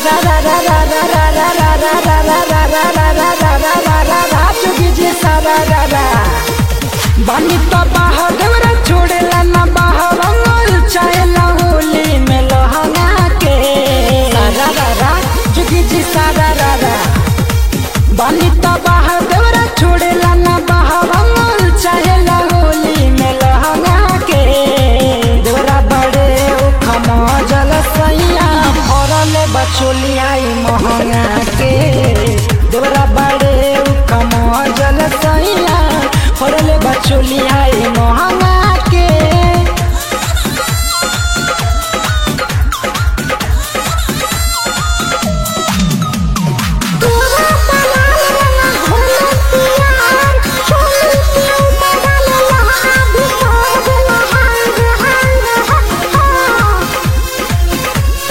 सारा रा रा रा रा रा रा रा रा रा रा रा रा रा रा रा रा रा रा जोगी जी सारा रा रा बानी तो बाह देवरा छोड़ेला ना बाह रंगल चाहेला होली में लहंगा के सारा रा रा जोगी जी सारा रा रा बानी तो बाह देवरा छोड़ेला ना बाह रंगल चाहेला होली में लहंगा के देवरा बड़े उखम जल सैया फरल बचोली आई महंगा के देवरा बड़े उखम जल सैया फरल बचोली आई महंगा के तोरा बनाल रंगा घोले पियार चोली के ऊपर डाले लहा भी तोड़ देला हांग हांग हा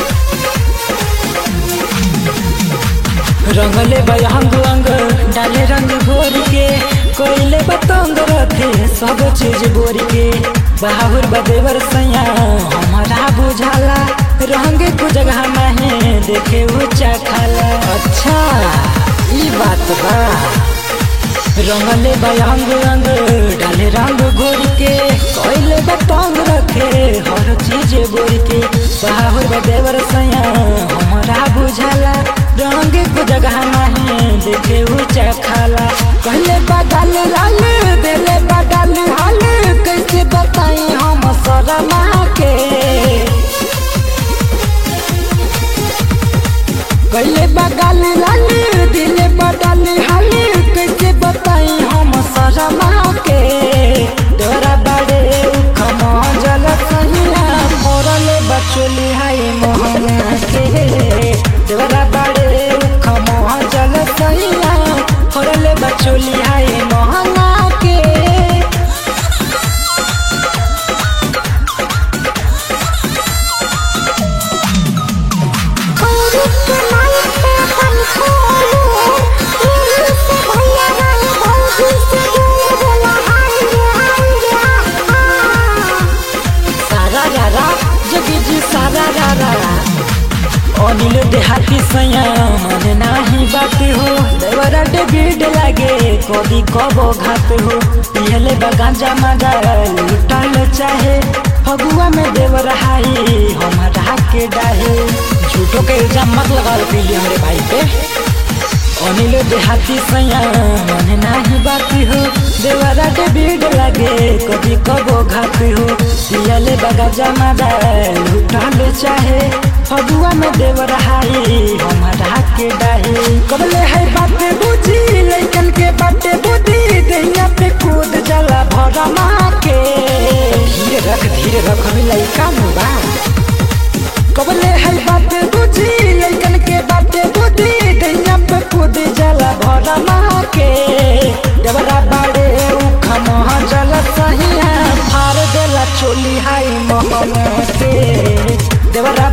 रंगले बयंग अंग डाले रंग भोर के कोयले बतंग रखे सब चीज बोर के बाहुर बदेवर सैया हमारा बुझाला रंग को जगह नहीं देखे ऊंचा खाला अच्छा ई बात बा रंगले बयंग अंग डाले रंग घोर के कोयले बतंग रखे हर चीज बोर के बाहुर बदेवर सैया हमारा बुझाला रंग को जगह नहीं देखे ऊंचा खाला कहले बदल लाल देले बदल हाल कैसे बताई हम शर्मा के कहले बदल लाल दिले बदल हाल कैसे बताई हम शर्मा के तोरा बड़े उखम जल सहिया मोरल बचोली हाय मोहना के तोरा बड़े उखम जल सहिया मोरल बचोली हाय मोहना के खौरी के माई पे अपन खोलू दिल से भैया गए भौजी से दूर देला हांग हांग हा सारा रारा जगी जी सारा रारा अनिल देहाती सैया मन नाही बात हो देवरा डेबिड लागे कभी कबो घात हो पियले बगांजा मजा लुटल चाहे फगुआ में देवर हाई हमारा के डाहे झूठो के इल्जाम मत लगाओ पीली हमरे भाई पे अनिल देहाती सैया मन नाही बाती हो देवरा के भीड़ लगे कभी कबो घात हो पियले बगा जमा लुटल चाहे फगुआ में देवर हाई हमारा के डाहे कबले है बाते बुझी लइकन के बाटे बुद्धि दैया पे कूद जला भरमा के धीरे रख धीरे रख हमें लइका मुबा कबले है बात बुझी लइकन के बाटे बुद्धि दैया पे कूद जला भरमा के देवरा बाड़े उखम जल सहिया फार देला चोली हाई मोहन के देवरा